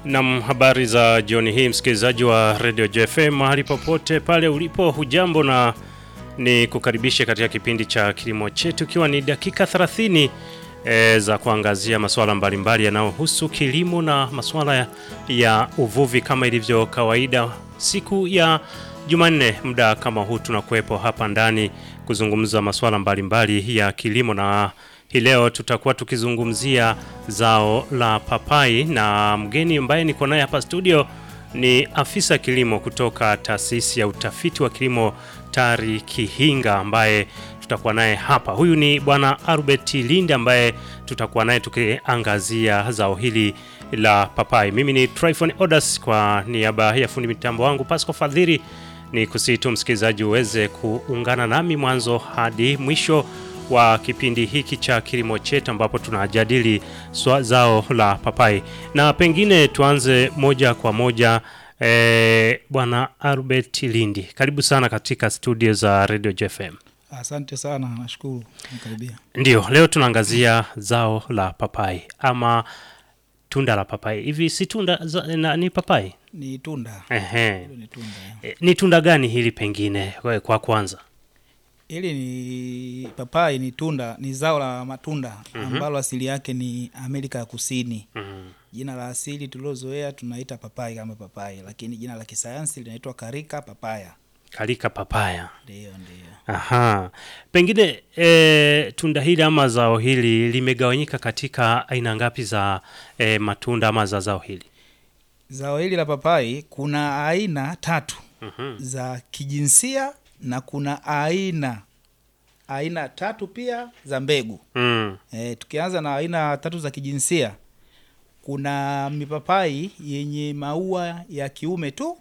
Nam, habari za jioni hii msikilizaji wa Radio JFM mahali popote pale ulipo, hujambo na ni kukaribishe katika kipindi cha kilimo chetu, ikiwa ni dakika 30 e, za kuangazia masuala mbalimbali yanayohusu kilimo na masuala ya, ya uvuvi kama ilivyo kawaida siku ya Jumanne muda kama huu tunakuwepo hapa ndani kuzungumza masuala mbalimbali ya kilimo na hii leo tutakuwa tukizungumzia zao la papai na mgeni ambaye niko naye hapa studio ni afisa kilimo kutoka taasisi ya utafiti wa kilimo TARI Kihinga ambaye tutakuwa naye hapa. Huyu ni bwana Albert Linde ambaye tutakuwa naye tukiangazia zao hili la papai. Mimi ni Tryphon Odas kwa niaba ya fundi mitambo wangu Pasco Fadhiri, ni kusitu msikilizaji uweze kuungana nami mwanzo hadi mwisho wa kipindi hiki cha kilimo chetu ambapo tunajadili zao la papai, na pengine tuanze moja kwa moja. E, bwana Albert Lindi, karibu sana katika studio za Radio JFM. Asante sana, nashukuru nikaribia. Ndio, leo tunaangazia zao la papai ama tunda la papai. Hivi si tunda za, na, ni papai? Ni tunda. Ehe. Hilo ni tunda. ya. E, ni tunda gani hili pengine kwa, kwa kwanza? Hili ni papai, ni tunda, ni zao la matunda ambalo asili yake ni Amerika ya Kusini. Mhm. Jina la asili tulilozoea tunaita papai kama papai, lakini jina la kisayansi linaitwa karika papaya. Kalika papaya. Ndio, ndio. Aha. Pengine e, tunda hili ama zao hili limegawanyika katika aina ngapi za e, matunda ama za zao hili? Zao hili la papai kuna aina tatu Mhm. za kijinsia na kuna aina aina tatu pia za mbegu. Mm. E, tukianza na aina tatu za kijinsia, kuna mipapai yenye maua ya kiume tu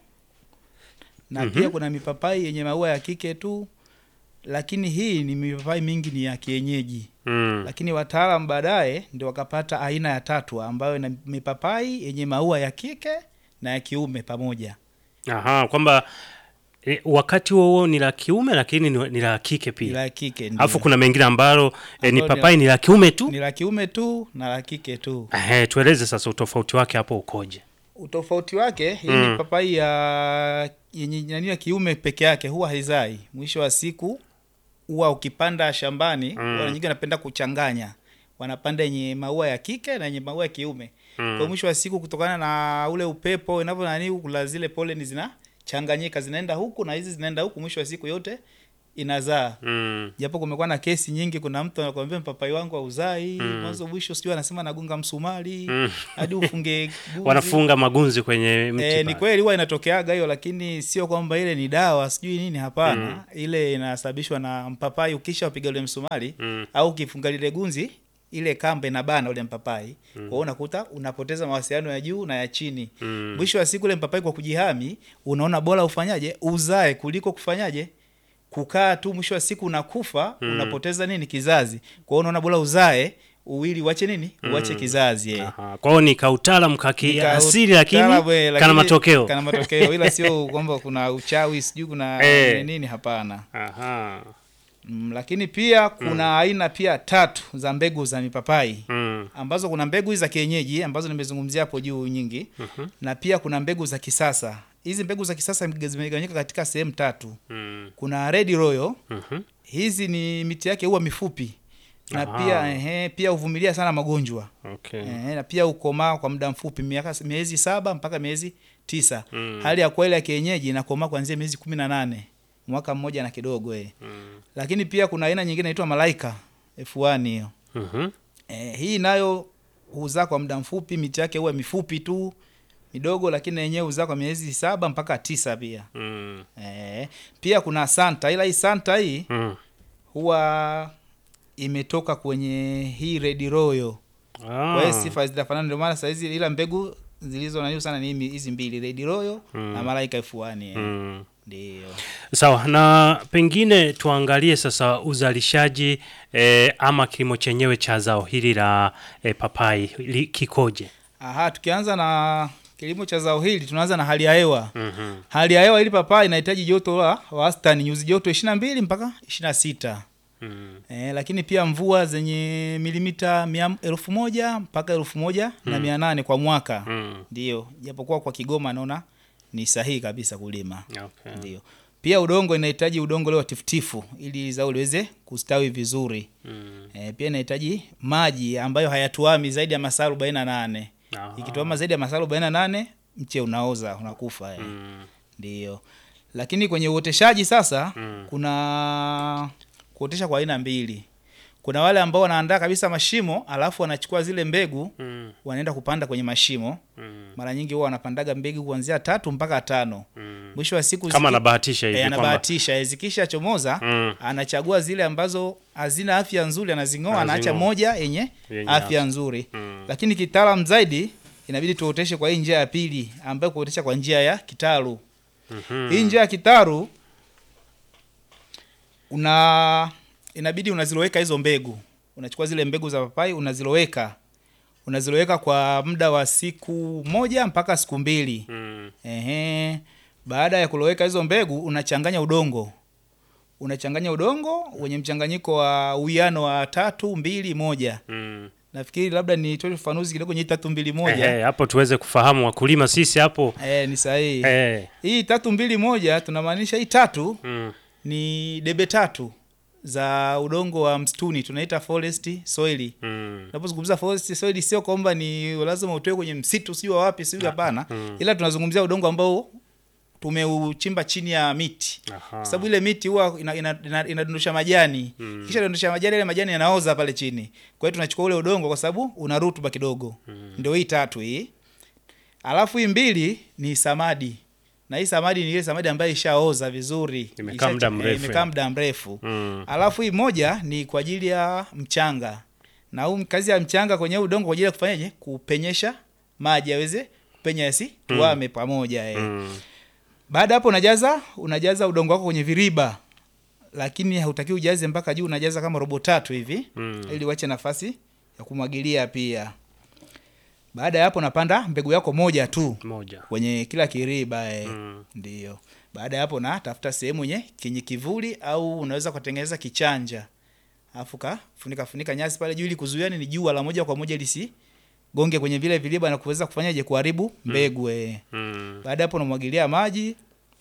na Mhm. pia kuna mipapai yenye maua ya kike tu, lakini hii ni mipapai mingi ni ya kienyeji. Mm. Lakini wataalam baadaye ndio wakapata aina ya tatu ambayo ina mipapai yenye maua ya kike na ya kiume pamoja. Aha, kwamba e, wakati huo huo ni la kiume lakini ni, ni la kike Ni pia. la kike ndio. Alafu kuna mengine ambalo e, ni Ambalo ni papai ni la kiume tu. ni la kiume tu na la kike tu. Ehe, tueleze sasa utofauti wake hapo ukoje? Utofauti wake hii Mm. ni papai ya yenye nani ya kiume peke yake huwa haizai. Mwisho wa siku huwa ukipanda shambani Mm. mm. nyingine wanapenda kuchanganya, wanapanda yenye maua ya kike na yenye maua ya kiume Mm. kwa mwisho wa siku, kutokana na ule upepo inavyo nani, kula zile poleni zinachanganyika, zinaenda huku na hizi zinaenda huku, mwisho wa siku yote inazaa Mm. japo kumekuwa na kesi nyingi. Kuna mtu anakuambia mpapai wangu hauzai Mm. mwanzo mwisho, sijui anasema nagunga msumari Mm. hadi ufunge guzi. Wanafunga magunzi kwenye mti. E, ni pale. kweli huwa inatokeaga hiyo, lakini sio kwamba ile ni dawa sijui nini. Hapana, Mm. ile inasababishwa na mpapai. Ukisha upiga ule msumari Mm. au ukifunga lile gunzi, ile kamba inabana ule mpapai kwa hiyo unakuta unapoteza mawasiliano ya juu na ya chini. Mm. Mwisho wa siku ule mpapai kwa kujihami, unaona bora ufanyaje, uzae kuliko kufanyaje kukaa tu. Mwisho wa siku unakufa, Mm. unapoteza nini kizazi. Kwa hiyo unaona bora uzae uwili uache nini, uache kizazi eh. Aha. Kwa hiyo ni kautaalamu kaki Nika- asili lakini utaalamu, eh, kana lakini matokeo. kana matokeo ila sio kwamba kuna uchawi sijui kuna Eh. nini nini, hapana. Aha. Mm, lakini pia kuna aina pia tatu za mbegu za mipapai Mm. ambazo kuna mbegu hizi za kienyeji ambazo nimezungumzia hapo juu nyingi, Mhm. na pia kuna mbegu za kisasa. Hizi mbegu za kisasa zimegawanyika katika sehemu tatu. Mm. Kuna Red Royal, Mhm. hizi ni miti yake huwa mifupi na Aha. pia ehe, pia huvumilia sana magonjwa Okay. Eh, na pia ukomaa kwa muda mfupi miaka miezi saba mpaka miezi tisa. Mm. Hali ya kweli ya kienyeji inakomaa kuanzia miezi kumi na nane mwaka mmoja na kidogo eh. Mm. Lakini pia kuna aina nyingine inaitwa Malaika F1 hiyo. Mhm. Eh, hii nayo huzaa kwa muda mfupi, miti yake huwa mifupi tu midogo, lakini na yenyewe huzaa kwa miezi saba mpaka tisa pia. Mm. Eh, pia kuna Santa, ila hii Santa hii Mm. huwa imetoka kwenye hii Red Royal. Kwa hiyo Ah. sifa zitafanana, ndio maana saa hizi ila mbegu zilizo na hiyo sana ni himi- hizi mbili Red Royal Mm. na Malaika F1 eh. Mm. Ndio. Sawa, na pengine tuangalie sasa uzalishaji eh, ama kilimo chenyewe cha zao hili la eh, papai li, kikoje? Aha, tukianza na kilimo cha zao hili tunaanza na hali ya hewa. Mhm. Hali ya hewa ili papai inahitaji joto la wastani nyuzi joto 22 mpaka 26. Mm. eh, lakini pia mvua zenye milimita mia, elfu moja mpaka elfu moja na mia nane kwa mwaka Mm. ndio, japokuwa kwa Kigoma naona ni sahihi kabisa kulima Okay. ndio. Pia udongo inahitaji udongo leo tifutifu ili zao liweze kustawi vizuri. Mm. E, pia inahitaji maji ambayo hayatuami zaidi ya masaa arobaini na nane. Aha. Ikituama zaidi ya masaa arobaini na nane mche unaoza unakufa. E. Mm. Ndio. Lakini kwenye uoteshaji sasa Mm. kuna kuotesha kwa aina mbili. Kuna wale ambao wanaandaa kabisa mashimo alafu wanachukua zile mbegu Mm. wanaenda kupanda kwenye mashimo. Mm. Mara nyingi huwa wanapandaga mbegu kuanzia tatu mpaka tano. Mm. Mwisho wa siku Kama ziki- anabahatisha hivi Eh, kwamba anabahatisha eh, zikisha chomoza Mm. anachagua zile ambazo hazina afya nzuri anazing'oa, anaacha Anazing'oa. moja yenye Yenye afya nzuri. Mm. Lakini kitaalam zaidi inabidi tuoteshe kwa hii njia ya pili ambayo kuotesha kwa njia ya kitaru. Mhm. Hii njia ya kitaru una inabidi unaziloweka hizo mbegu, unachukua zile mbegu za papai unaziloweka, unaziloweka kwa muda wa siku moja mpaka siku mbili. Mm. Ehe. Baada ya kuloweka hizo mbegu unachanganya udongo, unachanganya udongo wenye mchanganyiko wa uwiano wa tatu mbili moja. Mm. Nafikiri labda nitoe ufafanuzi kidogo kwenye hii tatu mbili moja. Ehe, hapo tuweze kufahamu wakulima sisi hapo Eh, ni sahihi. eh. Hii tatu mbili moja tunamaanisha hii tatu Mm. ni debe tatu za udongo wa msituni tunaita forest soil. Mm. Tunapozungumza forest soil sio kwamba ni lazima utoe kwenye msitu sio wapi sio hapana, ila tunazungumzia udongo ambao tumeuchimba chini ya miti Aha. kwa sababu ile miti huwa inadondosha ina, ina, inadondosha majani Mm. kisha dondosha majani, ile majani yanaoza pale chini. Kwa hiyo tunachukua ule udongo kwa sababu una rutuba kidogo. Ndio hii tatu hii. Alafu hii mbili ni samadi, na hii samadi ni ile samadi ambayo ishaoza vizuri, Imekaa Isha- muda eh, mrefu. imekaa muda mrefu. Mm. Alafu hii moja ni kwa ajili ya mchanga, na huu kazi ya mchanga kwenye huu udongo kwa ajili ya kufanyaje, kupenyesha maji aweze kupenya yasi tuame pamoja eh. Mm. Baada hapo unajaza unajaza udongo wako kwenye viriba, lakini hautaki ujaze mpaka juu, unajaza kama robo tatu hivi Mm. ili uache nafasi ya kumwagilia pia. Baada ya hapo unapanda mbegu yako moja tu Moja. kwenye kila kiriba eh. Mm. Ndio. Baada ya hapo na tafuta sehemu yenye kenye kivuli au unaweza kutengeneza kichanja. Alafu ka funika funika nyasi pale juu ili kuzuia ni jua la moja kwa moja lisi gonge kwenye vile viriba na kuweza kufanyaje kuharibu mbegu eh. Mm. Baada ya hapo unamwagilia maji,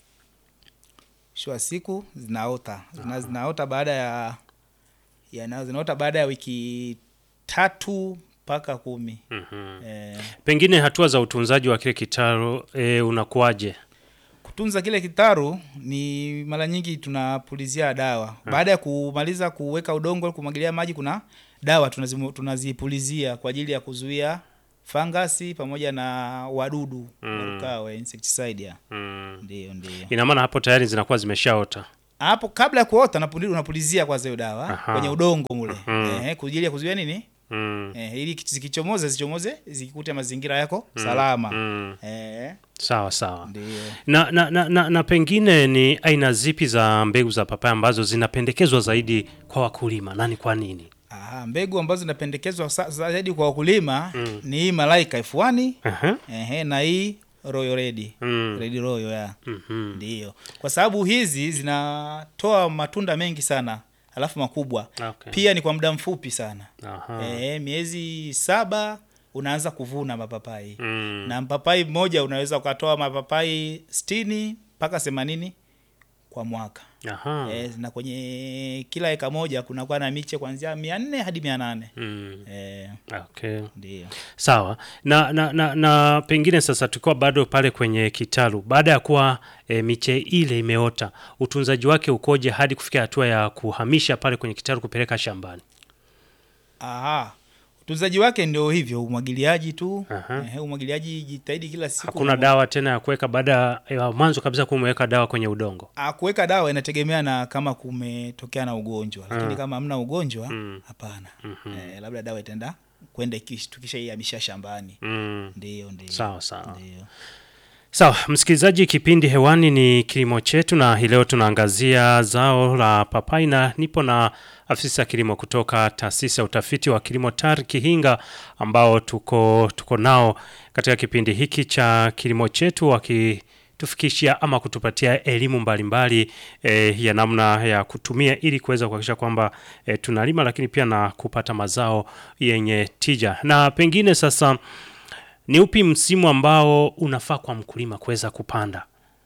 mwisho wa siku zinaota zina, zinaota baada ya, ya na- zinaota baada ya wiki tatu mpaka kumi. Mhm. Eh, Pengine hatua za utunzaji wa kile kitaro e, unakuwaje? kutunza kile kitaru ni mara nyingi tunapulizia dawa baada ya kumaliza kuweka udongo kumwagilia maji, kuna dawa tunazimu- tunazipulizia kwa ajili ya kuzuia fangasi pamoja na wadudu Mm. warukao, eh, insecticide ya. Mm. Ndio, ndio. Ina maana hapo tayari zinakuwa zimeshaota. hapo kabla ya kuota napuli- unapulizia kwanza hiyo dawa Aha. kwenye udongo mule Mhm. eh, kwa ajili ya kuzuia nini Mm. eh, ili zikichomoza zichomoze zikikute mazingira yako salama Mm. eh, Sawa sawa. ndio Na, na, na, na, na pengine ni aina zipi za mbegu za papai ambazo zinapendekezwa zaidi kwa wakulima na ni kwa nini? Aha, mbegu ambazo zinapendekezwa sa- zaidi kwa wakulima Mm. ni hii Malaika F1 Aha. ehe, na hii Royal Red Mm. Red Royal ya Mhm. ndio, kwa sababu hizi zinatoa matunda mengi sana alafu makubwa Okay. pia ni kwa muda mfupi sana Aha. eh, miezi saba unaanza kuvuna mapapai Mm. na mpapai mmoja unaweza ukatoa mapapai sitini mpaka themanini kwa mwaka Aha. e, na kwenye kila eka moja kunakuwa na miche kuanzia mia nne hadi mia nane Mm. e, Okay. ndio Sawa na, na, na, na pengine sasa tukiwa bado pale kwenye kitalu, baada ya kuwa e, miche ile imeota, utunzaji wake ukoje hadi kufikia hatua ya kuhamisha pale kwenye kitalu kupeleka shambani? Aha. utunzaji wake ndio hivyo umwagiliaji tu Aha. Ehe, umwagiliaji jitahidi kila siku Hakuna dawa tena ya kuweka baada ya mwanzo kabisa kumeweka dawa kwenye udongo. Ah, kuweka dawa inategemea na kama kumetokea na ugonjwa lakini Ah. kama hamna ugonjwa Mm. hapana Mhm. eh, labda dawa itaenda kwenda ikish- tukishaihamisha shambani Mm. ndio ndio Sawa sawa. ndio Sawa, msikilizaji, kipindi hewani ni kilimo chetu, na hii leo tunaangazia zao la papai, na nipo na afisa kilimo kutoka taasisi ya utafiti wa kilimo TARI Kihinga, ambao tuko tuko nao katika kipindi hiki cha kilimo chetu, kutufikishia ama kutupatia elimu mbalimbali eh, ya namna ya kutumia ili kuweza kuhakikisha kwamba eh, tunalima lakini pia na kupata mazao yenye tija. Na pengine sasa ni upi msimu ambao unafaa kwa mkulima kuweza kupanda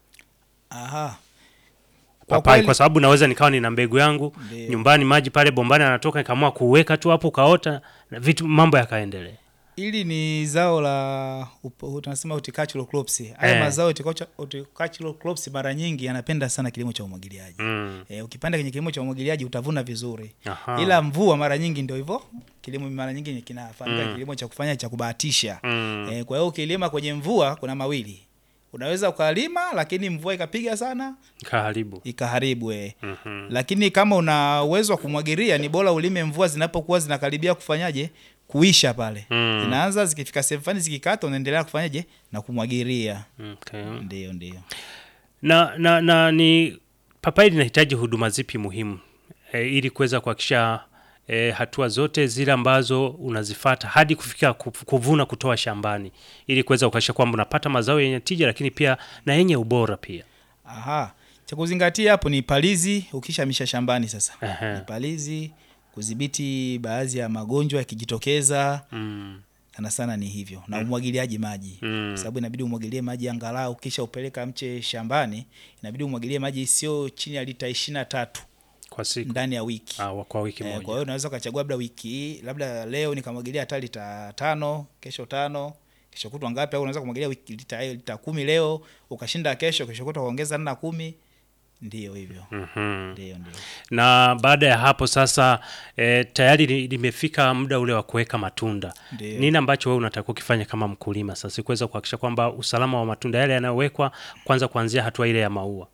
Aha. Kwa papai? kweli- Kwa sababu naweza nikawa nina mbegu yangu Ndio. nyumbani, maji pale bombani anatoka, nikaamua kuweka tu hapo, ukaota na vitu, mambo yakaendelea. Hili ni zao la up- tunasema horticultural crops. Haya Eh. mazao horticulture- horticultural crops mara nyingi yanapenda sana kilimo cha umwagiliaji. Mm. E, ukipanda kwenye kilimo cha umwagiliaji utavuna vizuri. Aha. Ila mvua mara nyingi ndio hivyo. Kilimo mara nyingi kinafahamika Mm. kilimo cha kufanya cha kubahatisha. Mm. E, kwa hiyo ukilima kwenye mvua kuna mawili. Unaweza ukalima lakini mvua ikapiga sana Kaharibu. ikaharibu eh. Mhm. Lakini kama una uwezo wa kumwagilia ni bora ulime mvua zinapokuwa zinakaribia kufanyaje kuisha pale. Mm. Zinaanza zikifika sehemu fulani zikikata unaendelea kufanyaje na kumwagilia. Okay. Ndio ndio. Na, na, na ni papai linahitaji huduma zipi muhimu e, ili kuweza kuhakikisha e, hatua zote zile ambazo unazifata hadi kufika ku- kuvuna kutoa shambani ili kuweza kuhakikisha kwamba unapata mazao yenye tija lakini pia na yenye ubora pia. Aha. Cha kuzingatia hapo ni palizi ukishamisha shambani sasa. Ehe. Ni palizi, kudhibiti baadhi ya magonjwa yakijitokeza, Mm. sana sana ni hivyo. Na umwagiliaji maji. Mm. Kwa sababu inabidi umwagilie maji angalau kisha upeleka mche shambani, inabidi umwagilie maji sio chini ya lita 23 Kwa siku ndani ya wiki. ah, kwa wiki Eh, moja. kwa hiyo unaweza ukachagua labda wiki hii, labda leo nikamwagilia hata lita tano, kesho tano, kesho kutwa ngapi, au unaweza kumwagilia wiki lita, lita kumi leo ukashinda kesho, kesho kutwa ukaongeza na kumi. Ndio hivyo, Mhm. ndio ndio. na baada ya hapo sasa e, tayari li- limefika muda ule wa kuweka matunda Ndio. nini ambacho wewe unatakiwa ukifanya kama mkulima sasa kuweza kuhakikisha kwamba usalama wa matunda yale yanayowekwa kwanza kuanzia hatua ile ya maua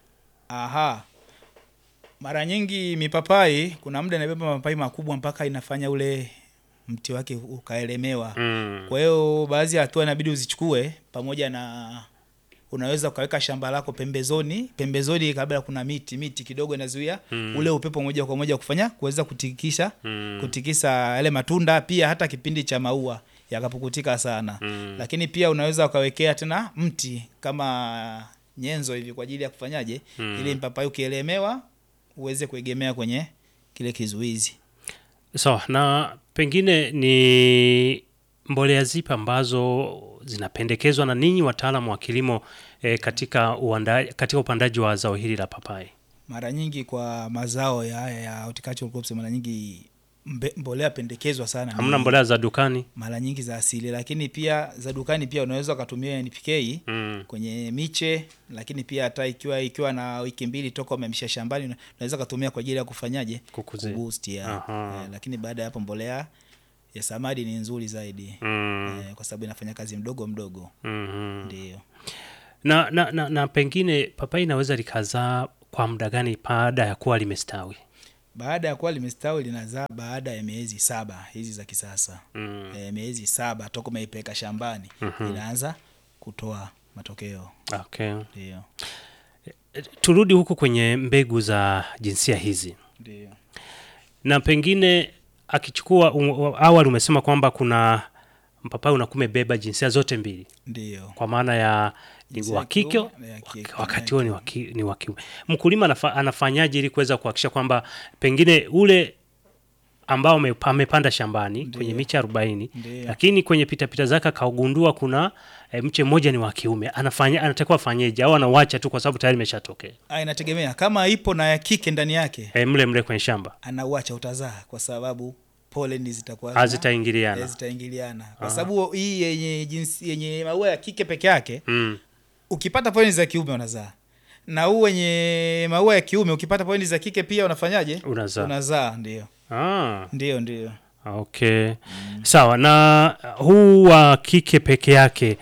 Aha, mara nyingi mipapai, kuna muda inabeba mapapai makubwa mpaka inafanya ule mti wake ukaelemewa. mm. Kwa hiyo baadhi ya hatua inabidi uzichukue pamoja na unaweza ukaweka shamba lako pembezoni pembezoni, kabla kuna miti miti kidogo inazuia Mm. ule upepo moja kwa moja kufanya kuweza kutikisha Mm. kutikisa yale matunda, pia hata kipindi cha maua yakapukutika sana Mm. lakini pia unaweza ukawekea tena mti kama nyenzo hivi kwa ajili ya kufanyaje, Mm. ili mpapai ukielemewa uweze kuegemea kwenye kile kizuizi. sawa na pengine ni mbolea zipi ambazo zinapendekezwa na ninyi wataalamu wa kilimo e, katika, uanda, katika upandaji wa zao hili la papai Mara nyingi kwa mazao ya haya ya horticultural crops, mara nyingi mbe, mbolea pendekezwa sana hamna ni mbolea za dukani mara nyingi za asili, lakini pia za dukani pia unaweza ukatumia NPK mm. kwenye miche, lakini pia hata ikiwa ikiwa na wiki mbili toka umemsha shambani, una- unaweza ukatumia kwa ajili ya kufanyaje kukuzia kuboost ya Aha. eh, lakini baada ya hapo mbolea ya samadi ni nzuri zaidi mm. eh, kwa sababu inafanya kazi mdogo mdogo mm ndio. na, na, na, na pengine papai inaweza likazaa kwa muda gani baada ya kuwa limestawi Baada ya kuwa limestawi linazaa baada ya miezi saba hizi za kisasa mm. eh, miezi saba toka umeipeleka shambani inaanza kutoa matokeo okay. ndio E, turudi huku kwenye mbegu za jinsia hizi ndio na pengine akichukua um, awali umesema kwamba kuna mpapai unakuwa umebeba jinsia zote mbili ndio kwa maana ya ni Jinsia wa ya kike kiume na ya wak- kike. wakati huo ni wa ki- ni wa kiume mkulima anafa, anafanyaje ili kuweza kuhakikisha kwamba pengine ule ambao ame- amepanda shambani Ndiyo. kwenye miche arobaini Ndiyo. lakini kwenye pitapita zake akaugundua kuna e, mche mmoja ni wa kiume anafanya anatakiwa afanyeje au anauacha tu kwa sababu tayari imeshatokea Ah, inategemea kama ipo na ya kike ndani yake e, mle mle kwenye shamba anauacha utazaa kwa sababu pollen zitakuwa zina- hazitaingiliana eh, zitaingiliana kwa sababu hii yenye jinsi yenye maua ya kike peke yake mm. ukipata pointi za kiume unazaa na huu wenye maua ya kiume ukipata pointi za kike pia unafanyaje unazaa unazaa ndio ah. ndio ndio Okay. Sawa na uh, huu wa kike peke yake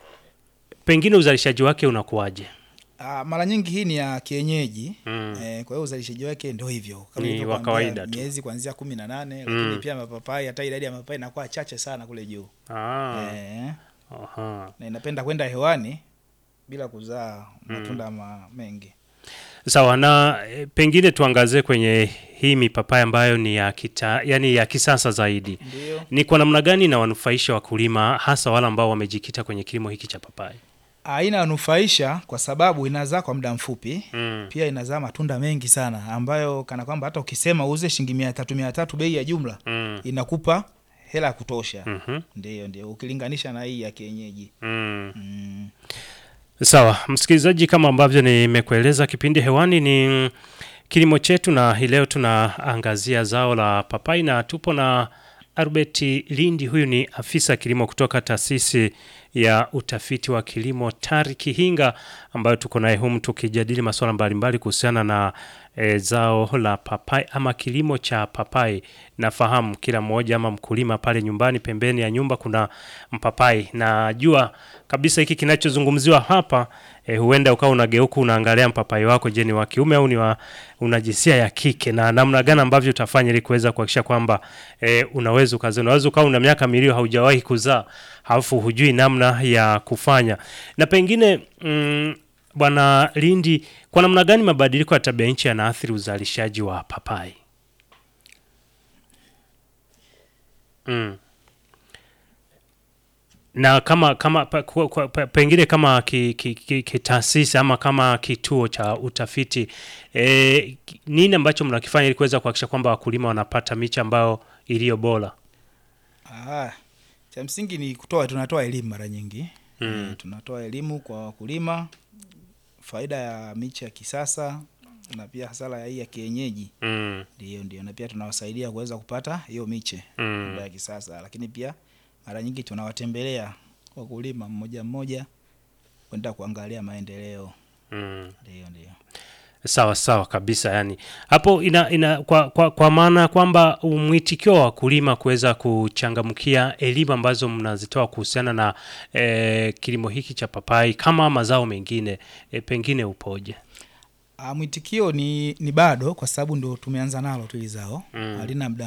pengine uzalishaji wake unakuwaje? Ah, mara nyingi hii ni ya kienyeji Mm. eh, kwa hiyo uzalishaji wake ndo hivyo Kama Ni nilivyokuambia, wa kawaida tu. miezi kuanzia kumi na nane Mm. lakini pia mapapai hata idadi ya mapapai inakuwa chache sana kule juu Ah. eh, Aha. na inapenda kwenda hewani bila kuzaa matunda ma, mengi Sawa na e, pengine tuangazie kwenye hii mipapai ambayo ni ya kita, yani ya kisasa zaidi. ndio Ni kwa namna gani na wanufaisha wakulima hasa wale ambao wamejikita kwenye kilimo hiki cha papai? Ah, inanufaisha kwa sababu inazaa kwa muda mfupi Mm. pia inazaa matunda mengi sana ambayo kana kwamba hata ukisema uuze shilingi mia tatu mia tatu bei ya jumla Mm. inakupa hela ya kutosha Mhm. ndio ndio ukilinganisha na hii ya kienyeji Mm. mm. Sawa, msikilizaji, kama ambavyo nimekueleza, kipindi hewani ni kilimo chetu, na hii leo tunaangazia zao la papai na tupo na Albert Lindi. Huyu ni afisa kilimo kutoka taasisi ya utafiti wa kilimo TARI Kihinga, ambayo tuko naye humu tukijadili masuala mbalimbali kuhusiana na e, zao la papai ama kilimo cha papai. Nafahamu kila mmoja ama mkulima pale nyumbani, pembeni ya nyumba kuna mpapai. Najua kabisa hiki kinachozungumziwa hapa e, huenda ukawa unageuka unaangalia mpapai wako, je, ni wa kiume au ni wa una jinsia ya kike, na namna gani ambavyo utafanya ili kuweza kuhakikisha kwamba e, unaweza ukazaa. Unaweza ukawa una miaka miwili haujawahi kuzaa, halafu hujui namna ya kufanya, na pengine mm, Bwana Lindi, kwa namna gani mabadiliko ya tabia nchi yanaathiri uzalishaji wa papai? Mm. Na kama kama pa, kwa, kwa, pa, pengine kama ki, ki, ki, kitaasisi ama kama kituo cha utafiti e, nini ambacho mnakifanya ili kuweza kuhakikisha kwamba wakulima wanapata miche ambayo iliyo bora? ah, cha msingi ni kutoa tunatoa elimu mara nyingi Mm. Eh, tunatoa elimu kwa wakulima faida ya miche ya kisasa na pia hasara ya hii ya kienyeji Mm. ndio ndio na pia tunawasaidia kuweza kupata hiyo miche Mm. ya kisasa lakini pia mara nyingi tunawatembelea wakulima mmoja mmoja kwenda kuangalia maendeleo Mm. ndio ndio Sawa sawa kabisa, yani hapo ina, ina kwa, kwa, kwa maana kwamba mwitikio wa wakulima kuweza kuchangamkia elimu ambazo mnazitoa kuhusiana na eh, kilimo hiki cha papai kama mazao mengine eh, pengine upoje? Ah, mwitikio ni, ni bado kwa sababu ndo tumeanza nalo tu hili zao Mm. halina muda